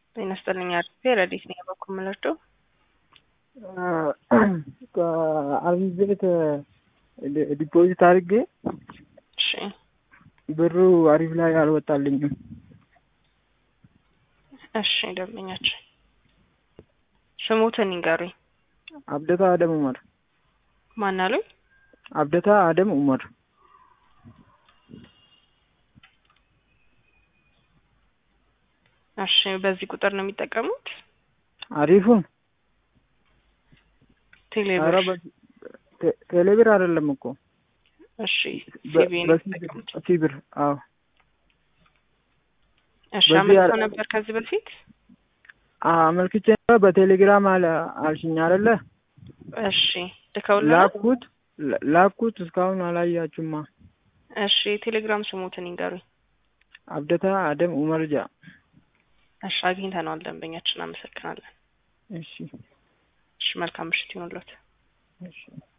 ጤና ይስጥልኝ አርፌ ረዲት ነኝ በኩል የምለርደው አርቢ ቤት ዲፖዚት አድርጌ እሺ ብሩ አሪፍ ላይ አልወጣልኝም። እሺ ደንበኛችን ስሙትን ይንገሩኝ። አብደታ አደም ኡመር። ማን አሉኝ? አብደታ አደም ኡመር። እሺ በዚህ ቁጥር ነው የሚጠቀሙት? አሪፉን ቴሌብር ኧረ በ- ቴ- ቴሌብር አይደለም እኮ እሺ በ- ሲቢ ነው በሲብር የሚጠቀሙት። ሲብር። አዎ እሺ በዚህ አመልክተው ያለ- ነበር ከዚህ በፊት አመልክቼ ነበር በቴሌግራም አለ አልሽኝ አይደለ? እሺ ልከውልናል። ላኩት ላ- ላኩት እስካሁን አላያችሁማ። እሺ የቴሌግራም ስሙትን ይንገሩኝ። አብደታ አደም ኡመር ጃ። እሺ አግኝተነዋል። ደንበኛችን አመሰግናለን። እሺ እሺ መልካም ምሽት ይሁንልዎት። እሺ